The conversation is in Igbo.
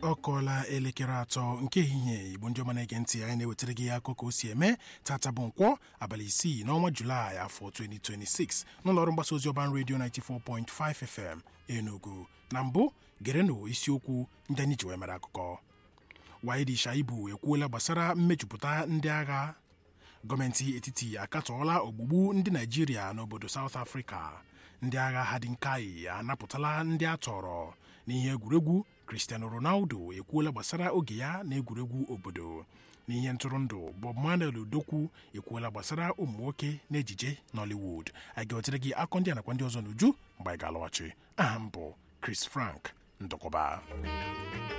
ọ kọọla elekere atọ nke ehihie igbo ndị ọma na-ege ntị anyị na-ewetara gị akụkọ o si eme tata bụ nkwọ abalị isii n'ọnwa julaị afọ 2026 n'ụlọọrụ mgbasa ozi ọban redio 94.5 FM Enugu na mbụ gerenụ isiokwu ndị anyị ji wee mere akụkọ Waidi Shaibu ekwuola gbasara mmejupụta ndị agha gọọmenti etiti akatọọla ogbugbu ndị Naijiria n'obodo South Africa ndị agha Hadinkai anapụtala ndị a tọrọ n'ihe egwuregwu Cristiano Ronaldo ekwuola gbasara oge ya na egwuregwu obodo n'ihe ntụrụndụ Bob Manuel Udokwu ekwuola gbasara ụmụ nwoke na ejije Nollywood anyị ga-ewetere gị akọ ndị a nakwa ndị ọzọ n'uju mgbe anyị ga-alọghachi aha m bụ Chris Frank Ndụkọba